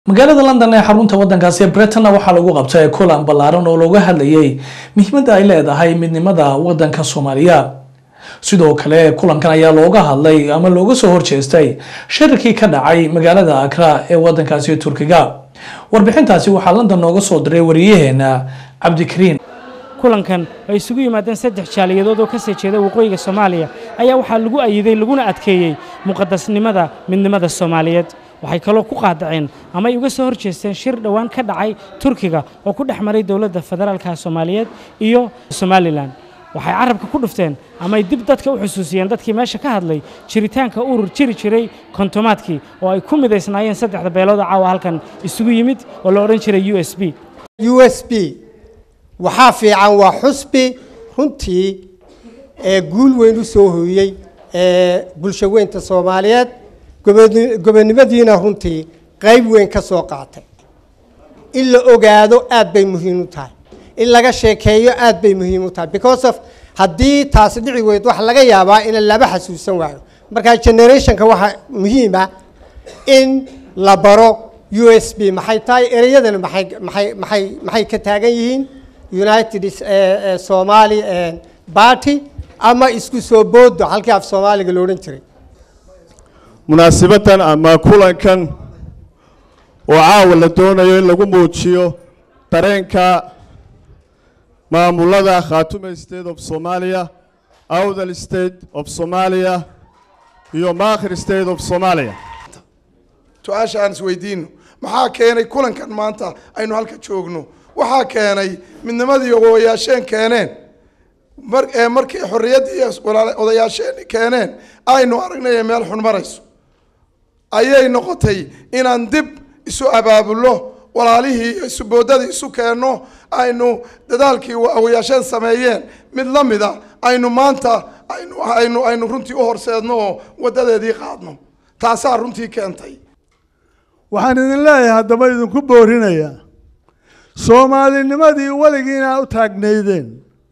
magaalada london ee xarunta wadankaasi britanna waxaa lagu qabtay kulan ballaaran oo looga hadlayay muhiimadda ay leedahay midnimada wadanka soomaaliya sidoo kale kulankan ayaa looga hadlay ama looga soo horjeestay shirkii ka dhacay magaalada akra ee wadankaasi turkiga warbixintaasi waxaa london nooga soo diray wariyaheena cabdikariin kulankan ay isugu yimaadeen saddex jaaliyadood oo ka soo jeeda waqooyiga soomaaliya ayaa waxaa lagu ayiday laguna adkeeyey muqadasnimada midnimada soomaaliyeed waxay kaloo ku qaadaceen ama ay uga soo horjeesteen shir dhowaan ka dhacay turkiga oo ku dhex maray dowladda federaalka soomaaliyeed iyo somalilan waxay carabka ku dhufteen ama ay dib dadka u xusuusiyeen dadkii meesha ka hadlay jiritaanka urur jiri jiray kontomaadkii oo ay ku midaysnaayeen saddexda beelooda caawa halkan isugu yimid oo la odhan jiray u s b u s b waxaa fiican waa xusbi runtii ee guul weyn u soo hooyey ee bulsho weynta soomaaliyeed gobonimadiina runtii qayb weyn ka soo qaatay in la ogaado aad bay muhiim u tahay in laga sheekeeyo aad bay muhiim u tahay because of haddii taasi dhici weyd waxa laga yaabaa in laba xasuusan waayo markaa generationka waxaa muhiima in la baro u s b maxay tahay ereyadana maxay maxay maxay maxay ka taagan yihiin united somali party ama isku soo boodo halkii af soomaaliga lo odhan jiray munaasibatan ama kulankan oo caawa la doonayo in lagu muujiyo dareenka maamulada khaatume state of somalia awdal state of somalia iyo maakhir state of somalia su-aasha aan isweydiino maxaa keenay kulankan maanta aynu halka joogno waxaa keenay midnimadii odayaasheen keeneen mar markii xorriyaddii odayaasheen keeneen aynu aragnay meel xun marayso ayay noqotay inaan dib isu abaabulno walaalihii isu boodadii isu keenno aynu dadaalkii odayaasheen sameeyeen mid la mida aynu maanta aynu aynu aynu runtii u horseedno oo wadadeedii qaadno taasaa runtii keentay waxaan idin leeyahay haddaba idinku boorinayaa soomaalinimadii weligiina u taagnaydeen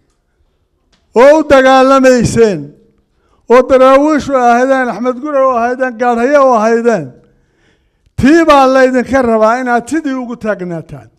oo u dagaalamayseen oo daraawiishu ahaydeen axmed gure u ahaydeen gaadhaye u ahaydeen tii baa laydinka rabaa inaad sidii ugu taagnaataan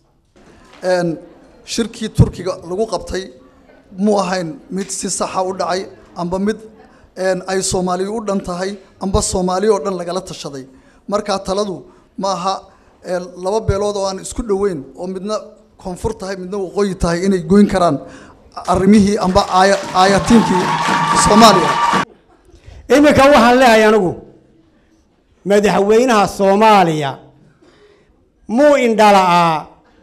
shirkii turkiga lagu qabtay mu ahayn mid si saxa u dhacay amba mid ay soomaaliya u dhan tahay amba soomaaliya oo dhan lagala tashaday markaa taladu ma aha laba beelood oo aan isku dhoweyn oo midna koonfur tahay midna waqooyi tahay inay goyn karaan arrimihii amba aayatiinkii soomaaliya iminka waxaan leehay anigu madaxweynaha soomaaliya muu indhala'aa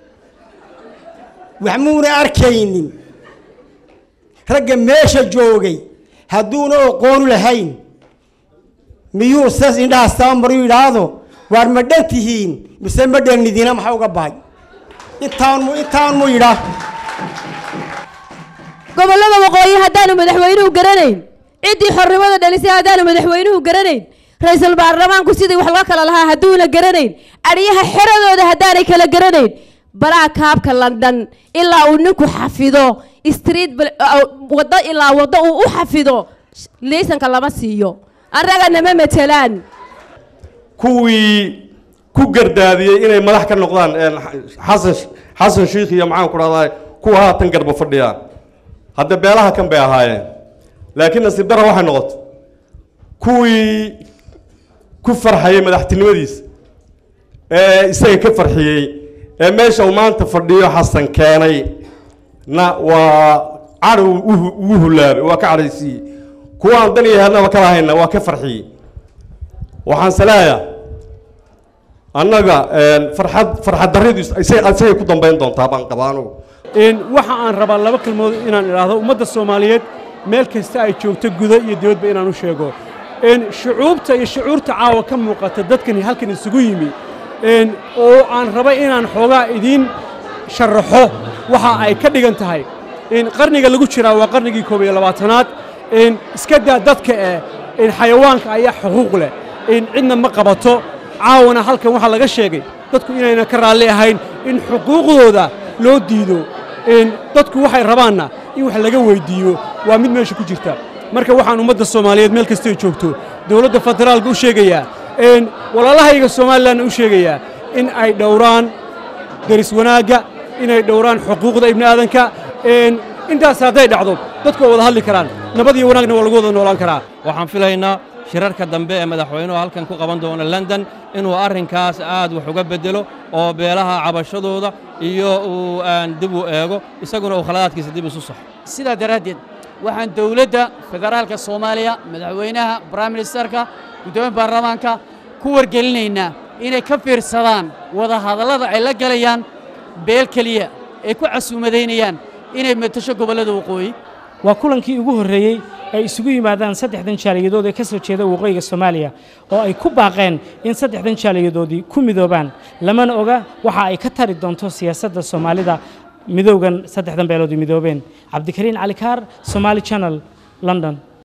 wax muuna arkaynin ragga meesha joogay hadduuna oqoonu lahayn miyuu sas indhahaas tabamaruu yidhaahdo waar ma dhan tihiin mise ma dhannidiina maxaa uga bahay intaan mu intaan mu yidhaa gobollada waqooyi haddaanu madaxweynuhu garanayn ciddii xornimada dhalisay haddaanu madaxweynuhu garanayn ra-iisul baarlamaanku sidii wax loo kala lahaa hadduuna garanayn adhiyaha xeradooda haddaanay kala garanayn balaa kaabka london ilaa uu ninku xafido street waddo ilaa waddo uu u xafido liisanka lama siiyo annagana ma matelaan kuwii ku gardaadiyey inay madax ka noqdaan xasan xasan shiikh iyo maxaan ku dhahdaa kuwa haatan garba fadhiyaan hadda beelaha kan bay ahaayeen laakiin nasiib dara waxay noqotay kuwii ku farxayey madaxtinimadiisa ee isaga ka farxiyey ee meesha uu maanta fadhiyo xasan keenay na waa cadhow ugu hulaabay waa ka cadhaysiiyey kuwa aan dan iyo heednaba ka lahayna waa ka farxiyey waxaan saleeyaa annaga farxad farxad darridu isagay ku dambayn doontaa baan qabaa anugu waxa aan rabaa laba kelmood inaan idhaahdo ummadda soomaaliyeed meel kasta ay joogto gudo iyo dibadba inaan u sheego shucuubta iyo shucuurta caawa ka muuqata dadkani halkan isugu yimi oo aan raba inaan xoogaa idiin sharaxo waxa ay ka dhigan tahay qarniga lagu jiraa waa qarnigii koob iyo labaatanaad iska daa dadka eh xayawaanka ayaa xuquuq leh cidna ma qabato caawana halkan waxaa laga sheegay dadku inayna ka raalli ahayn in xuquuqdooda loo diido dadku waxay rabaanna in wax laga weyddiiyo waa mid meesha ku jirta marka waxaan ummadda soomaaliyeed meel kastay joogto dowladda federaalka u sheegayaa walaalahayga somalilanna u sheegayaa in ay dhowraan deris wanaagga inay dhowraan xuquuqda ibni aadanka intaas hadday dhacdo dadku waa wada hadli karaan nabad iyo wanaagna waa lagu wada noolaan karaa waxaan filaynaa shirarka dambe ee madaxweynuhu halkan ku qaban doono london inuu arrinkaas aad wax uga beddelo oo beelaha cabashadooda iyo uu dib u eego isaguna uu khaladaadkiisa dib isu saxo sidaa daraaddeed waxaan dowladda federaalka soomaaliya madaxweynaha brime ministerka guddoomiya baarlamaanka ku wargelinaynaa inay ka fiirsadaan wadahadallada ay la galayaan beel keliya ay ku casuumadaynayaan inay matasho gobollada waqooyi waa kulankii ugu horreeyey ay isugu yimaadaan saddexdan jaaliyadood ee ka soo jeeda waqooyiga soomaaliya oo ay ku baaqeen in saddexdan jaaliyadoodii ku midoobaan lamana oga waxa ay ka tari doonto siyaasadda soomaalida midowgan saddexdan beelood ay midoobeen cabdikariin cali kaar somaali channel london